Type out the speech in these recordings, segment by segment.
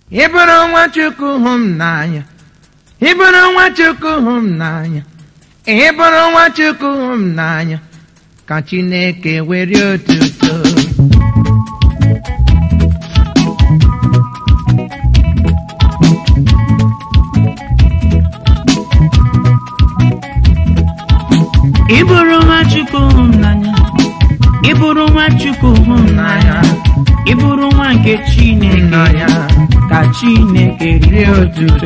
ị bụrụ nwa chukwu hụ m n'anya ị bụrụ nwa chukwu hụ m n'anya ị bụrụ nwa chukwu hụ m n'anya ka chineke were otuto ị bụrụ nwa chukwu hụ m n'anya ị bụrụ nwa chukwu hụ m n'anya ị bụrụ nwa nke chineke n'anya ka chineke rie otuto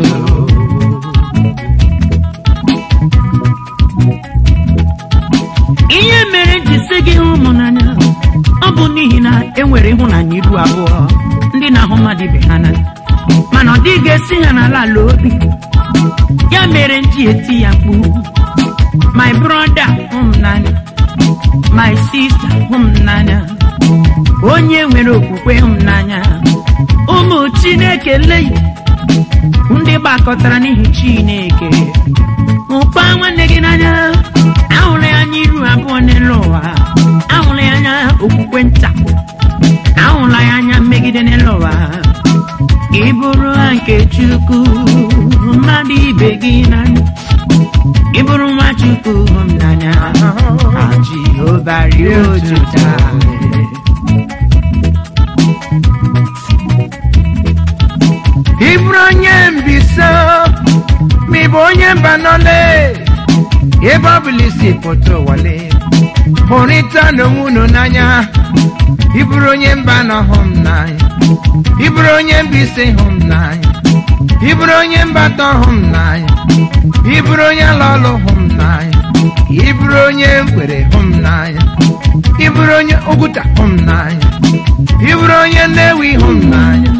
ihe mere ji sị gị hụ m n'anya ọ bụ n'ihi na e nwere ịhụnanya iru abụọ ndị na-ahụ mmadụ ibe ha n'anya mana ọ dịghị esi ha n'ala ala obi ya mere m ji eti ya mkpu my brother hụ m n'anya my sister hụ m n'anya onye nwere okwukwe hụ m n'anya ụmụ chineke leyi ndị gbakọtara n'ihi chineke hụkwa nwanne gị n'anya ahụrụ ya anya iru abụọ n'elu ụwa ahụrụ ya anya okwukwe nta ahụla ya anya mmegide n'elu ụwa ị bụrụ ha nke chukwu mmadụ ibe gị n'anya ị bụrụ nwa chukwu hụ m n'anya ka jehova rie otuto ị bụrụ onye mbisa ma ị bụ onye mba nọle ebe ọ bụla isi pụta ụwale hụrịta n'onwe unu n'anya ị bụrụ onye mba nọ hụ m n'anya ị bụrụ onye mbise hụ m n'anya ị bụrụ onye mba atọ hụ m n'anya ị bụrụ onye ala ọlụ hụ m n'anya ị bụrụ onye nkwere hụ m n'anya ị bụrụ onye oguta hụ m n'anya ị bụrụ onye nnewi hụ m n'anya